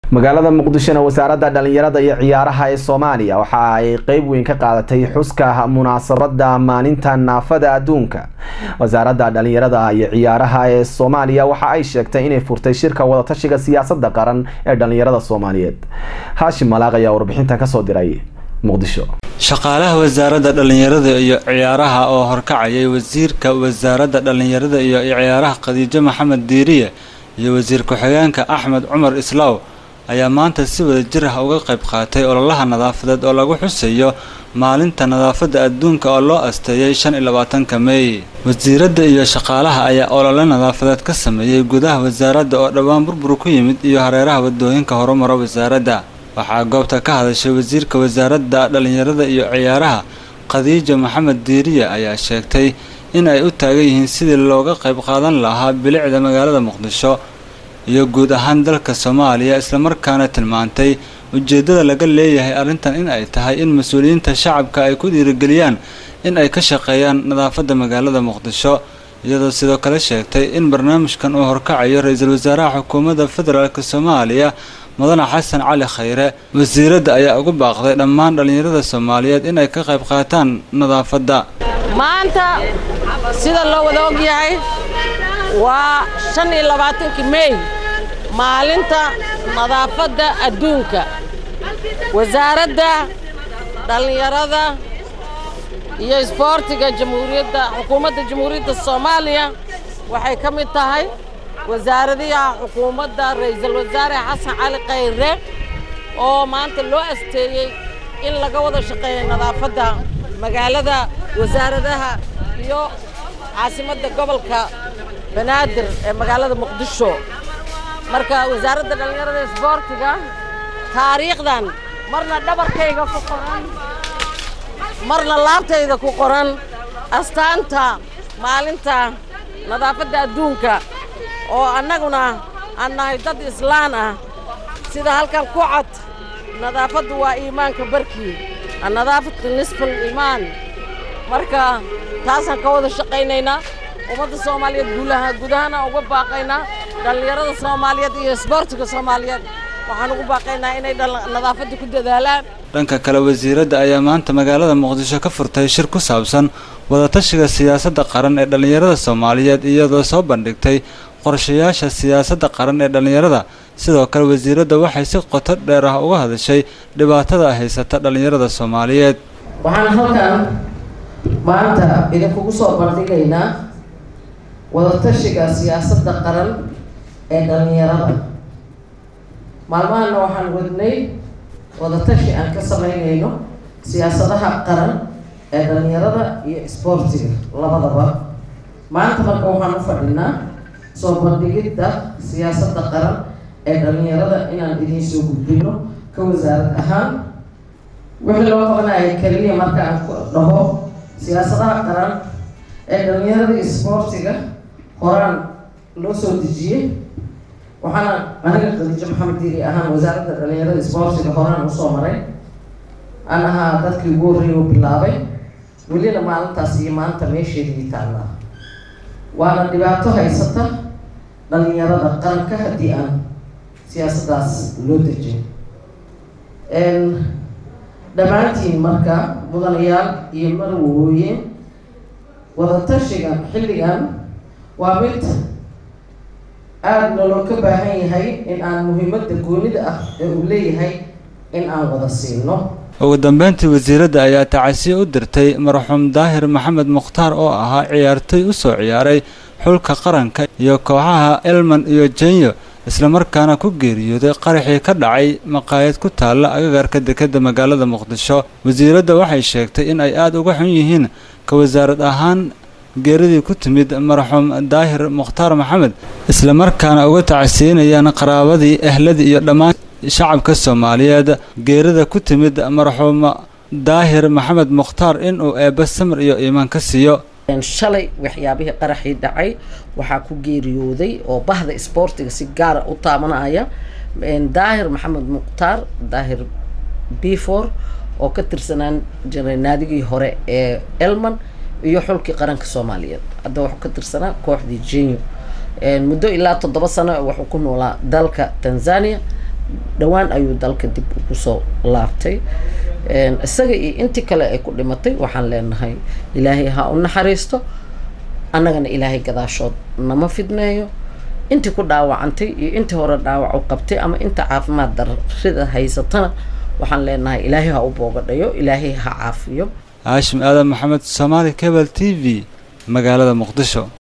magaalada muqdishona wasaaradda dhalinyarada iyo ciyaaraha ee soomaaliya waxa ay qeyb weyn ka qaadatay xuska munaasabada maalinta naafada adduunka wasaaradda dhalinyarada iyo ciyaaraha ee soomaaliya waxa ay sheegtay inay furtay shirka wadatashiga siyaasada qaran ee dhalinyarada soomaaliyeed haashim malaaq ayaa warbixinta kasoo diray muqdisho shaqaalaha wasaaradda dhallinyarada iyo ciyaaraha oo horkacayay wasiirka wasaaradda dhallinyarada iyo ciyaaraha khadiijo maxamed diiriye iyo wasiir ku-xigeenka axmed cumar islaaw ayaa maanta si wada jir ah uga qayb qaatay ololaha nadaafadeed oo lagu xusayo maalinta nadaafadda adduunka oo loo asteeyay shan iyo labaatanka meey wasiiradda iyo shaqaalaha ayaa olole nadaafadeed ka sameeyey gudaha wasaaradda oo dhowaan burbur ku yimid iyo hareeraha wadooyinka horumara wasaaradda waxaa goobta ka hadashay wasiirka wasaaradda dhallinyarada iyo ciyaaraha khadiijo maxamed diiriye ayaa sheegtay in ay u taagan yihiin sidii looga qayb qaadan lahaa bilicda magaalada muqdisho iyo guud ahaan dalka soomaaliya islamarkaana tilmaantay ujeeddada laga leeyahay arrintan in ay tahay in mas-uuliyiinta shacabka ay ku dhiirigeliyaan in ay ka shaqeeyaan nadaafadda magaalada muqdisho iyadoo sidoo kale sheegtay in barnaamijkan uu horkacayo ra-iisul wasaaraha xukuumadda federaalk soomaaliya mudane xasan cali khayre wasiiradda ayaa ugu baaqday dhammaan dhallinyarada soomaaliyeed inay ka qayb qaataan nadaafadda maanta sida loo wada og yahay waa shan iyo labaatankii meey maalinta nadaafadda adduunka wasaaradda dhallinyarada iyo isboortiga jamhuuriyadda xukuumadda jamhuuriyadda soomaaliya waxay ka mid tahay wasaaradiha xukuumadda ra'iisul wasaare xasan cali khayre oo maanta loo asteeyey in laga wada shaqeeyo nadaafadda magaalada wasaaradaha iyo caasimadda gobolka banaadir ee magaalada muqdisho marka wasaaradda dhallinyarada isboortiga taariikhdan marna dhabarkayga ku qoran marna laabtayda ku qoran astaanta maalinta nadaafadda adduunka oo annaguna aan nahay dad islaan ah sida halkan ku cad nadaafaddu waa iimaanka barkii annadaafatu nisful iimaan marka taasaan ka wada shaqaynaynaa ummadda soomaaliyeed guulaha gudahana uga baaqaynaa dhallinyarada soomaaliyeed iyo isboortiga soomaaliyeed waxaan ugu baaqaynaa inay nadaafadda ku dadaalaan dhanka kale wasiiradda ayaa maanta magaalada muqdisho ka furtay shir ku saabsan wadatashiga siyaasadda qaran ee dhallinyarada soomaaliyeed iyadoo soo bandhigtay qorshayaasha siyaasadda qaran ee dhallinyarada sidoo kale wasiiradda waxay si qoto dheer ah uga hadashay dhibaatada haysata dhallinyarada soomaaliyeed waxaan halkan maanta idinkugu soo bandhigaynaa wadatashiga siyaasadda qaran ee dhallinyarada maalmahana waxaan wadnay wadatashi aan ka samaynayno siyaasadaha qaran ee dhallinyarada iyo isboortiga labadaba maanta marka waxaan u fadhinaa soo bandhigidda siyaasadda qaran ee dhallinyarada inaan idiin soo gudbino ka wasaarad ahaan wixii loo qabanaya keliya marka aan ku dhaho siyaasadaha qaran ee dhallinyarada isboortiga horaan loo soo dejiyey waxaana aniga khadiijo maxamed diiri ahaan wasaaradda dhallinyarada isboortiga horaan usoo maray aan ahaa dadkii ugu horreeyay u bilaabay welina maalintaas iyo maanta meesheedii taallaa waana dhibaato haysata dhallinyarada qaranka haddii aan siyaasaddaas loo dejin dhammaantiin marka mudanayaal iyo marwooyin wadatashiga xilligan waa mid aada naloo ka baahan yahay in aan muhiimadda goonida ah ee uu leeyahay in aan wada siino ugu dambeyntii wasiiradda ayaa tacasiye u dirtay marxuum daahir maxamed mukhtaar oo ahaa ciyaartoy u soo ciyaaray xulka qaranka iyo kooxaha elman iyo jenyo islamarkaana ku geeriyooday qaraxii ka dhacay maqaayad ku taalla agagarka dekedda magaalada muqdisho wasiiradda waxay sheegtay in ay aada uga xun yihiin ka wasaarad ahaan geeridii ku timid marxuum daahir mukhtaar maxamed islamarkaana uga tacsiinayaan qaraabadii ehladii iyo dhammaan shacabka soomaaliyeed geerida ku timid marxuum daahir maxamed mukhtaar inuu eebba samir iyo iimaan ka siiyo shalay waxyaabihii qaraxii dhacay waxaa ku geeriyooday oo bahda isboortiga si gaara u taabanaya daahir maxamed mukhtaar daahir bifor oo ka tirsanaan jiray naadigii hore ee elman iyo xulkii qaranka soomaaliyeed hadda wuxuu ka tirsanaa kooxdii jenyo muddo ilaa toddoba sano wuxuu ku noolaa dalka tanzania dhowaan ayuu dalka dib ugu soo laabtay isaga iyo intii kale ay ku dhimatay waxaan leenahay ilaahay ha u naxariisto annagana ilaahay gadaashood nama fidneeyo intii ku dhaawacantay iyo intii hore dhaawac u qabtay ama inta caafimaad darrida haysatana waxaan leenahay ilaahay ha u boogadhayo ilaahay ha caafiyo haashim aadan maxamed soomaali cable t v magaalada muqdisho